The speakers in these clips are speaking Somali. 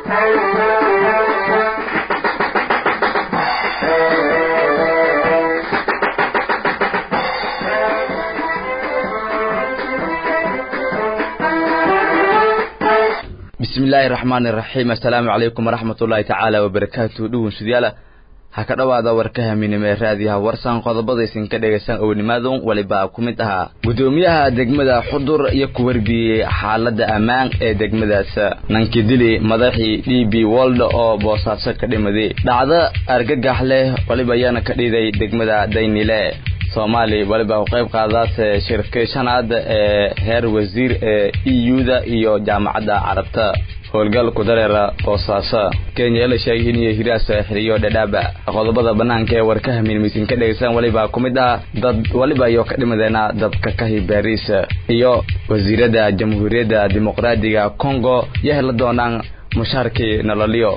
bismillaahi raxmaani raxiim assalaamu calaykum waraxmat ullaahi tacaala wabarakaatu dhugunshidayaala ha ka dhowaada warka haminimo ee raadiyaha warsan qodobadaysin ka dhegaysan ownimaadun waliba ku mid ahaa guddoomiyaha degmada xudur iyo ku warbiyey xaaladda ammaan ee degmadaas nankii dili madaxii d b wold oo boosaaso ka dhimaday dhacdo argagax leh waliba ayaana ka dhiiday degmada daynile soomaali waliba u qayb qaadaase shirkii shanaad ee heer wasiir ee e u-da iyo jaamacadda carabta howlgalku dareera boosaaso kenya la sheegay inay hiraas xiriyo dhadhaaba qodobada banaanka ee warkaha miilmaysin ka dhegaysan waliba ku mid ah dad waliba iyo ka dhimadeena dabka kahi baariis iyo wasiirada jamhuuriyadda dimuqraadiga congo iyo hela doonaan mushaarkii nololyo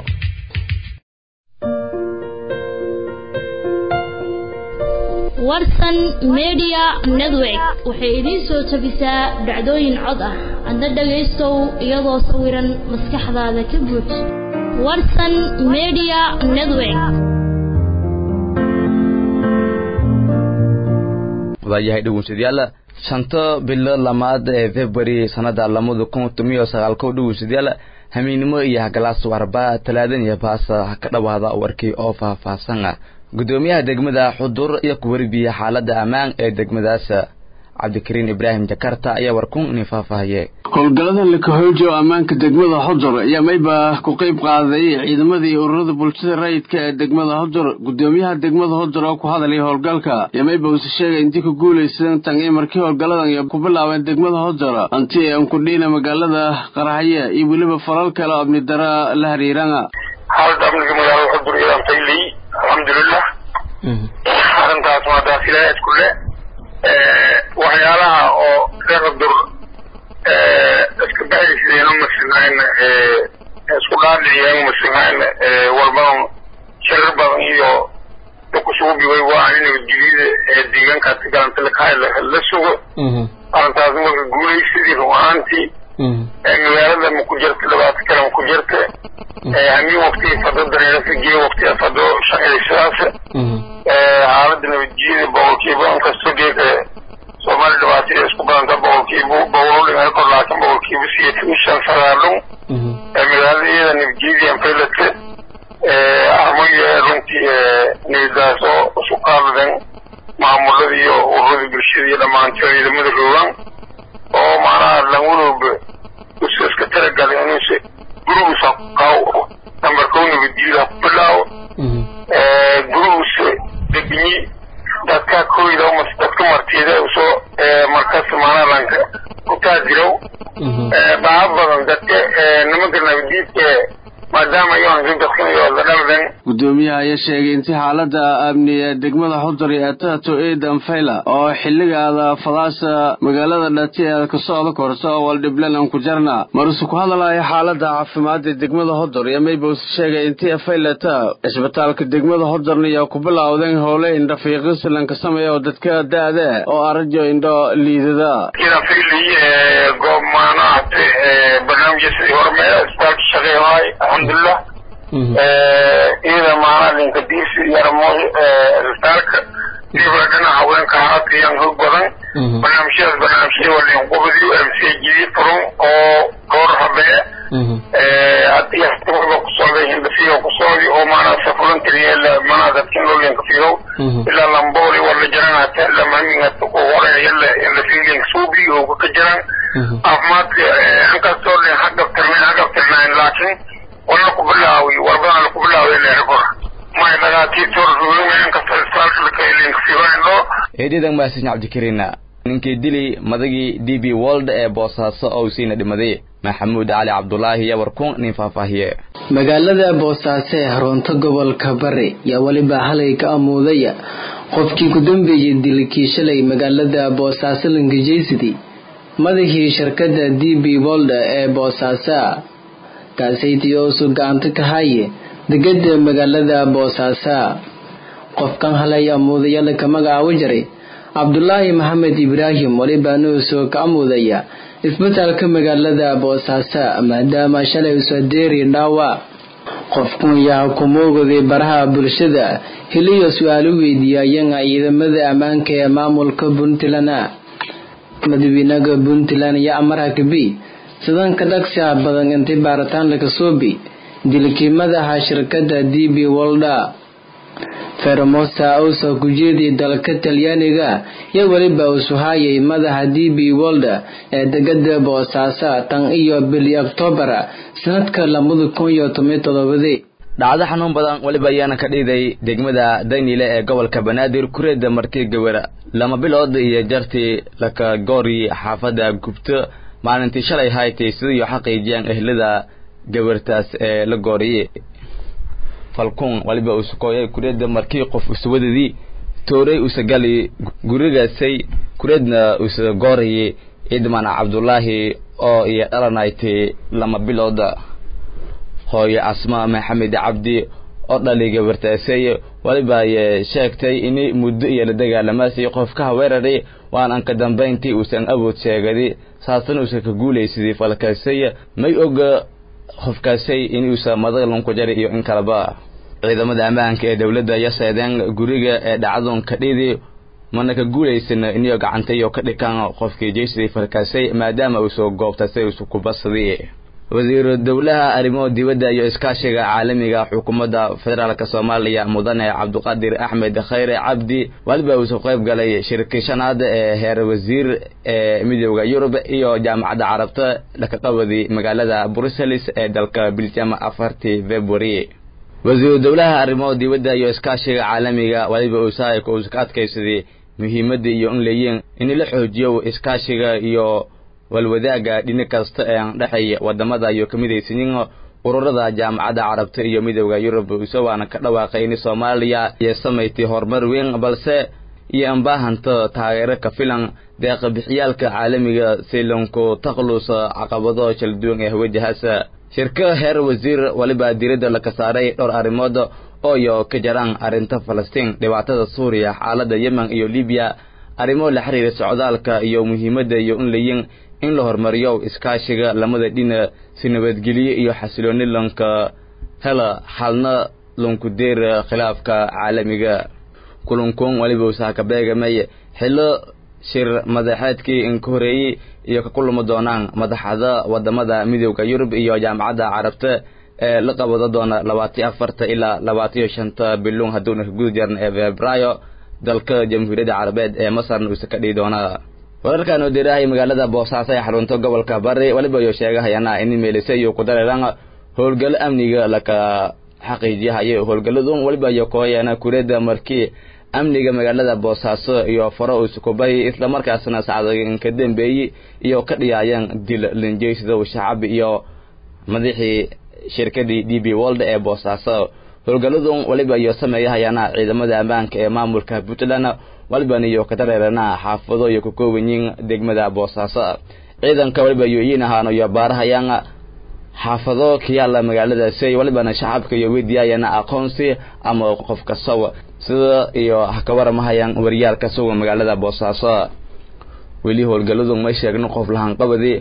warsan media network waxay idiin soo tabisaa dhacdooyin cod ah adna dhagaystow iyadoo sawiran maskaxdaada ka buuj warsan media network waayahay dhugunsadayaal shanto bilo lamaad ee february sanada lamada kun tomiyo sagaalko dhugunsadayaal hamiinimo iyo hagalaas warba talaadan iyo baasa ha ka dhowaada warkii oo faahfaahsan ah guddoomiyaha degmada xudur iyo ku warbiye xaaladda ammaan ee degmadaas cabdikariin ibraahim jakarta ayaa warkun inin faahfaahiye howlgallada lakahooji oo ammaanka degmada xudur ayaa mayba ku qayb qaaday ciidamadii ururada bulshada rayidka ee degmada xudur guddoomiyaha degmada xudur oo ku hadalay howlgalka iyo mayba uuse sheegay intii ku guulaysan tan in markii howlgalladan ku bilaabeen degmada xudur anti aan ku dhiina magaalada qaraxye iyo weliba falal kale oo amni dara la hariirana xaaladda amniga magaalada xudur iyadaan taylay alxamdulilah arrintaas waa daasilaad kule waxyaalaha oo reer xudur iska baxaysideen umasinhayn isku dhaadhiciyeen umasinhayn walbadan shirar badan iyo dukusuubigay waa in nabadgelyada deegaankaasi galanta lakahay la sugo arrintaas marka guulaysidii run ahaantii magaalada ma ku jirta dhibaato kale ma ku jirta hamin wakti fado dareerasa gee wakti fado shaqaysadaas xaalada nabadgelyada boqolkiiba inkastoo geeka soomaali dhibaatada isku badanta boqolkiiba boqol dhimaa kor laakiin boqolkiiba sideetan shan sagaadhun magaalada iyada nabadgelyada anfaylata armoya runtii nabadaas oo isu qaadadan maamulada iyo ururada bulshada iyo dhammaantood ciidamada roogan oo macnaha langulooba usu iska talagalay inuuse gurigiisa qaw nambar kow nabadgelyada ku bilaawo gurigiisa degni dadka koyda umas dadka martida usoo markas macnaha lanka ku taadirow baa badan dadka nimanka nabadiidka maadaama iyoan dadkanayo ladhaldan guddoomiyaha ayaa sheegay intii xaalada amni ee degmada xudur ee atato eedan fayla oo xilligaada fadaasa magaalada dhati ee ka socda korso oo waldhiblan aan ku jarna maruse ku hadalaya xaalada caafimaad ee degmada xudur iyo maybause sheegay intii faylata cisbitaalka degmada xudurna iyo ku bilowdeen howle indho fiiqis lanka sameeya oo dadka da-da oo arajo indho liidada goob maanaate barnaamijya sidii horme isbitaalka shaqeeyahay alxamdulilah iyada maanaa linka diisi yarmo isbitaalka diba dhinaca haweenka haatiyan hog badan barnaamijyadaas barnaamijyada waa linqubadi mcgd furun oo goor habee hadii hatiwaba ku socday hindhafiyo ku socday oo maanaa safulantriyeela manaa dadkin loo linka fiyow ilaa lambooli wala jaran hata lamamingata ku hore yala hindhafiyo linka suubi oo ka jaran caafimaadka inkastoo dhin hagabtirnayn hagabtirnayn laakiin wala ku bilaawi warbadana laku bilaawi leerkor may eedadan maasin cabdikariin ninkii dili madagii d b wold ee boosaaso oo siina dhimaday maxamuud cali cabdulaahi iyo warkuun nin faahfaahiye magaalada boosaaso ee xarunta gobolka bari yaa weliba halay ka amuudaya qofkii ku dambeeyey dilkii shalay magaalada boosaaso langajeysidi madaxii shirkadda d b wold ee boosaaso kaasaytiyoosu gacanta ka haye degada magaalada boosaaso qofkan halay amuudayala ka magacaabo jiray cabdulaahi maxamed ibraahim walibaana usoo ka amudaya isbitaalka magaalada boosaaso maadaama shalay usadeeri dhaawac qofkun yaa kumoogaday baraha bulshada hiliyo su-aalo weydiiyayana ciidamada ammaanka ee maamulka puntland madaxweynaha puntland iyo amaraha kabi sidanka dhagsiha badan intay baaritaan laga soobi dilkii madaxa shirkada d b wolda fermosa ousa kujeedii dalka talyaaniga iyo weliba usuhaayay madaxa d b wolda ee degada boosaaso tan iyo bili oktoobar sanadka labada kun iyo toban todobadii dhacdo xanuun badan weliba ayaana ka dhiiday degmada daynile ee gobolka banaadir kureeda markii gawara lama bilood iyo jartii laka goori xaafada gubto maalintii shalay haytay sidaiyo xaqiijiyaan ehlada gabartaas ee la gooriyey falkuun waliba usukooyay kureedda markii qof uswadadii tooray usagali gurigaasay kureedna usa goorayay ciidmana cabdulaahi oo iyo dhalanaytay lama bilooda hooyo asma maxamed cabdi oo dhali gabartaasay waliba ay sheegtay in muddo iyo la dagaalamaasay qofkaha weeraray waanan ka dambayntii uusan awood sheegadi saasna uusan ka guulaysadii falkaasay may oga qofkaasay inuusa madalan ku jari iyo in kaleba ciidamada ammaanka ee dowladda iyo seedeen guriga ee dhacdun ka dhidi mana ka guulaysan iniyo gacantayo ka dhikan qofkii jeysidii falkaasay maadaama uu soo goobtasay usu kubasadii wasiiru dowlaha arrimo dibadda iyo iskaashiga caalamiga xukuumadda federaalk soomaaliya mudane cabdiqaadir axmed khayre cabdi waliba uusoo qayb galay shirkii shanaad ee heer wasiir ee midooda yurub iyo jaamacadda carabta dhakaqabadi magaalada brussels ee dalka biljam afartii february wasiiru dowlaha arrimo dibadda iyo iskaashiga caalamiga waliba usaayka uusa ka adkaysaday muhiimadda iyo in leeyiin in la xoojiyo iskaashiga iyo walwadaaga dhini kasta ee dhexeeya wadamada iyo kamidaysanyin ururada jaamacadda carabta iyo midooda yurub isawaana ka dhawaaqay in soomaaliya iyo samayti horumar weyn balse iyo anbaahanta taageero ka filan deeqa bixiyaalka caalamiga si lanku taklusa caqabado kala duwan ee wajahaasa shirka heer wasiir waliba diiradda laka saaray dhowr arrimood oo iyo ka jaraan arrinta falastiin dhibaatada suuriya xaalada yemen iyo libiya arrimo la xiriira socdaalka iyo muhiimadda iyo in layin in la horumariyo iskaashiga lamada dhina si nabadgelyo iyo xasilooni lanka hela xalna lanku deera khilaafka caalamiga kulankoon waliba usaha ka beegamay xillo shir madaxeedkii inka horeeyey iyo ka kulami doonaan madaxda wadamada midooda yurub iyo jaamacadda carabta ee la qabado doona labaatiyo afarta ilaa labaatiyo shanta biluun hadduuna ka guda jarna ee febraayo dalka jamhuuriyadda carabeed ee masarna uusa ka dhihi doonaa wararkan oo dirahay magaalada boosaaso ee xarunta gobolka bari waliba iyo sheegahayana in meelise iyo ku dareeran howlgalo amniga laka xaqiijiyahayo howlgaladun waliba iyo kooyana kureeda markii amniga magaalada boosaaso iyo faro uusukubay islamarkaasna sacdagan ka dambeeyey iyo ka dhiyaayeen dil linjeysida shacab iyo madaxii shirkadii d b wold ee boosaaso howlgaladun waliba iyo sameeyahayana ciidamada ammaanka ee maamulka puntland waliban iyo ka dareerana xaafado iyo ka koobanyiin degmada boosaaso ciidanka waliba iyo iyiin ahaano iyo baarahayaan xaafado kayaala magaaladaasi walibana shacabka iyo weydiyaayana aqoonsi ama qof kasaw sida iyo haka waramahayaan waryaalka suga magaalada boosaaso weli howlgaladu may sheegno qof lahanqabadi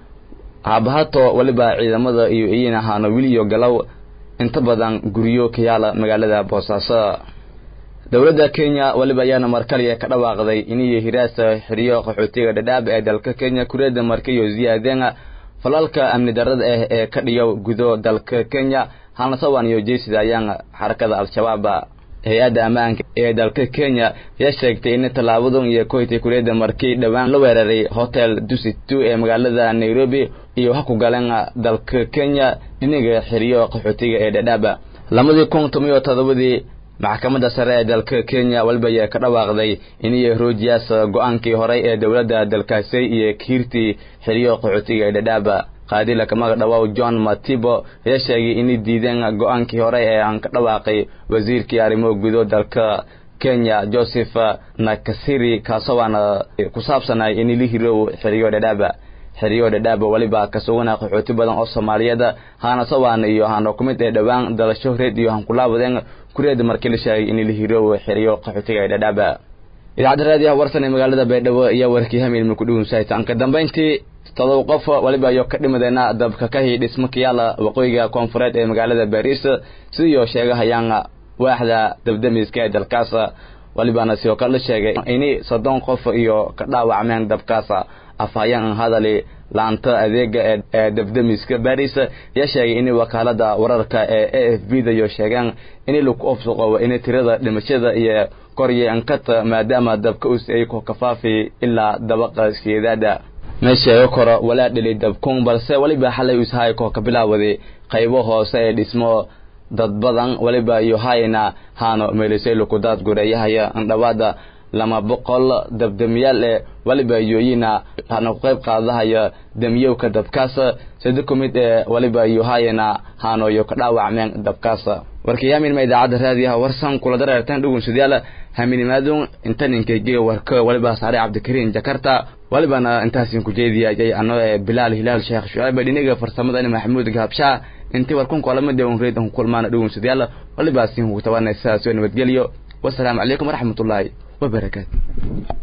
haabahato waliba ciidamada iyo iyiin ahaano wiliyo galow inta badan guryo kayaala magaalada boosaaso dowladda kenya waliba ayaana markaliya ka dhawaaqday iniyo hiraasa xiriyo qaxootiga dhadhaab ee dalka kenya kureeda markayo ziyaadeen falalka amni darada ah ee ka dhiyo gudo dalka kenya halnasawan iyo jeysida ayaan xarakada al-shabaab hay-adda ammaanka ee dalka kenya ayaa sheegtay in tallaabadan iyo koytay kureeda markii dhowaan la weeraray hotel dusit two ee magaalada nairobi iyo ha ku galeen dalka kenya dhiniga xiriyo qaxootiga ee dhadhaab lamadii kun tomiyo todobadii maxkamadda sare ee dalka kenya waliba ayaa ka dhawaaqday iniyo roojiyaas go-aankii horey ee dowladda dalkaasi iyo kiirtii xiriyo qaxootiga ee dhadhaab qaadila kamaga dhawow john matibo ayaa sheegay inay diideen go-aankii hore ee aan ka dhawaaqay wasiirkii arrimo gudo dalka kenya joseph nakasiri kaasowaana ku saabsanay in la hirow xiriyo dhadhaab xiriyo dhadhaab waliba ka sugana qaxooti badan oo soomaaliyeed haana sawaan iyo haana ku mid ee dhowaan dalasho reed iyo hankulaabadeen kureeda markii la sheegay in la hirow xiriyo qaxootiga ee dhadhaab idaacadda raadiyaha warsan ee magaalada baydhabo iyo warkii hamiilma ku dhuunsaytaan ka dambayntii todoba qof waliba iyo ka dhimadeena dabka kahi dhismo kiyaala waqooyiga koonfureed ee magaalada baariis sidii sheegahayaan waaxda dabdamiska ee dalkaas walibana sidoo kale la sheegay ini soddon qof iyo ka dhaawacmeen dabkaas afhayeen hadali laanta adeega ee dabdamiska baris ayaa sheegay in wakaalada wararka ee a f b da iyo sheegeen in lagu ofsuqo in tirada dhimashada iyo koryeenkata maadaama dabka us ay ku kafaafi ilaa dabaqa sideedaada meesha koro walaa dhili dabkun balse waliba xalay ushaay koo ka bilaawaday qaybo hoose ee dhismo dad badan waliba iyo hayna haano meelisaylo ku daad gureeyahaya andhawaada lama boqol dabdamiyaal ee waliba yooyina hana ku qayb qaadahaya damiyowka dabkaas sida ku mid ee waliba iyo hayna haano iyo ka dhaawacmeen dabkaas warkayaamin ma idaacadda raadiyaha warsan kula dareertan dhugun sudyaal haminimaadun intaninkeygee warka waliba saare cabdikariin jakarta walibana intaasin ku jeediyayay ano ee bilaal hilaal sheekh shucayb dhiniga farsamada maxamuud gaabshaa intii warkun kulamada un reed ku kulmaana dhugun sudyaal waliba sin ku tabanaysa soo nabadgelyo wasalaamu calaykum waraxmatullaahi wabarakaatu